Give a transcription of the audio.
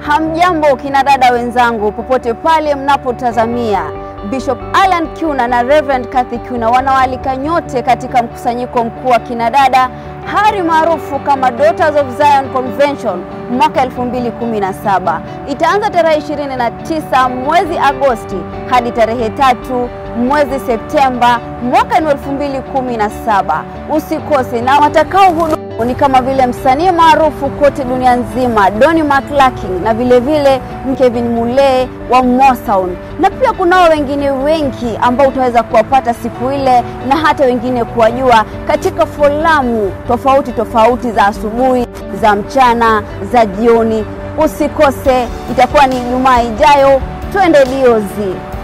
Hamjambo kina dada wenzangu, popote pale mnapotazamia. Bishop Alan Kiuna na Reverend Kathy Kiuna wanawaalika nyote katika mkusanyiko mkuu wa kina dada hari maarufu kama Daughters of Zion Convention mwaka 2017. Itaanza tarehe 29 mwezi Agosti hadi tarehe tatu mwezi Septemba mwaka ni 2017. Usikose, na watakao hudumu ni kama vile msanii maarufu kote dunia nzima Donny McClurkin na vile vile Kevin Mulee wa Mosound, na pia kunao wengine wengi ambao utaweza kuwapata siku ile na hata wengine kuwajua katika folamu tofauti tofauti za asubuhi, za mchana, za jioni. Usikose, itakuwa ni Ijumaa ijayo. Twende Diozi.